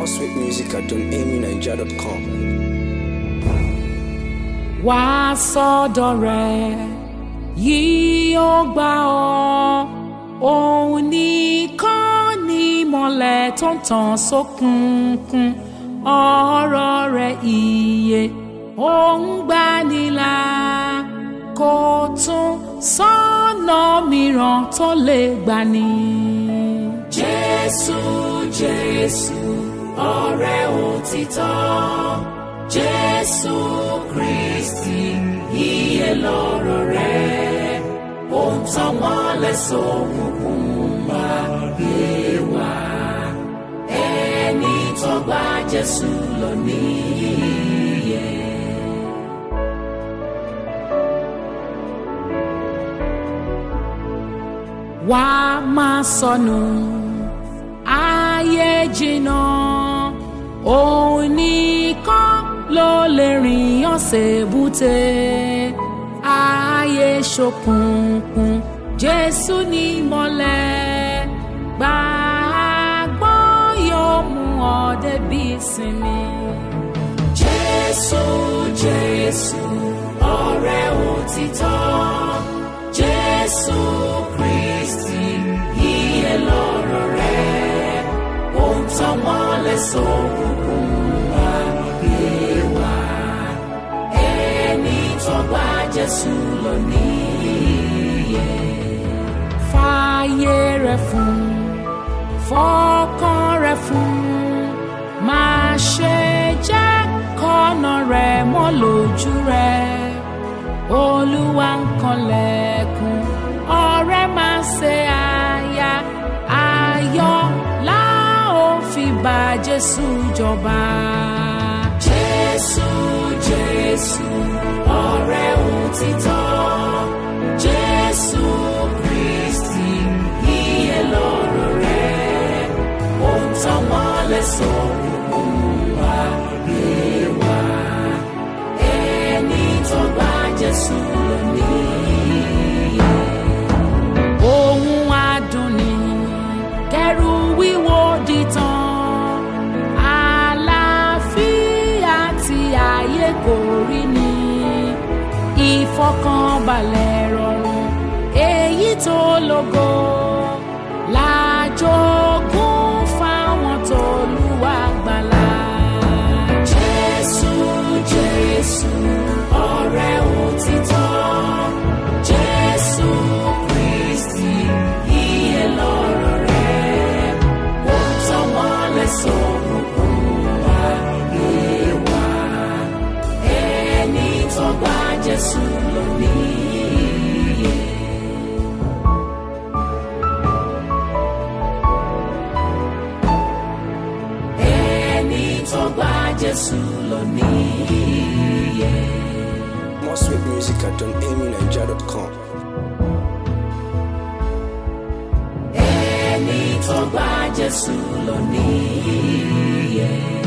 sweet music at donamyniger.com. wá sọ́dọ̀ rẹ̀ yìí ó gbà ọ́ òun nìkan ní ìmọ́lẹ̀ tó ń tàn sókùnkùn ọ̀rọ̀ rẹ̀ ìyè òun gbanilà kò tún sọ́nà mìíràn tó lè gbani. jésù jésù ọ̀rẹ́ òtítọ́ jésù kristi iye lọ́rọ̀ rẹ̀ ó ń tàn mọ́lẹ̀ sókùnkùn ayé wa ẹni tó gba jésù lọ níyẹ. wá máa sọnù ayé jìnnà òun nìkan ló lè rìn ọ̀sẹ̀ búte ayé ṣókùnkùn jésù ní mọ́lẹ̀ gbàgbọ́ yóò mú ọ débi ìsinmi. jésù jésù ọ̀rẹ́ òtítọ́ jésù kristi iye lọ́rọ̀ rẹ̀ ó ń tàn mọ́lẹ̀ sókùnkùn ayé wa ẹni tó gba jésù lọ níyẹ. fààyè rẹ̀ fún fọkàn rẹ̀ fún máa ṣe jẹ́ kọ́nà rẹ̀ mọ́ lójú rẹ̀ olúwa ń kanlẹ̀kùn ọ̀rẹ́ máa ṣe àyà ayọ̀ la ó fi bá jésù jọba. jésù jésù ọ̀rẹ́ òtítọ́ jésù kristi iye lọ́rọ̀ rẹ̀ ó ń tàn mọ́lẹ̀ sókùnkùn ayé wa ẹni tó gba jésù lọ níyẹ. ohun adùn ni kẹrù wíwo dìtàn àlàáfíà tí ayé kò rí ni ìfọkànbalẹ̀ rọrùn èyí tó lógo lájogún fáwọn tó lùwà gbàlà. jésù jésù ọ̀rẹ́ òtítọ́ jésù kristi iye lọ́rọ̀ rẹ̀ ó ń tàn mọ́lẹ̀ sókùnkùn ayé wa ẹni tó gba jésù lọ níyẹ. ẹni tó gba jésù lọ níyẹ. More sweet music at donamyniger.com. ẹni tó gba jésù lọ níyẹ.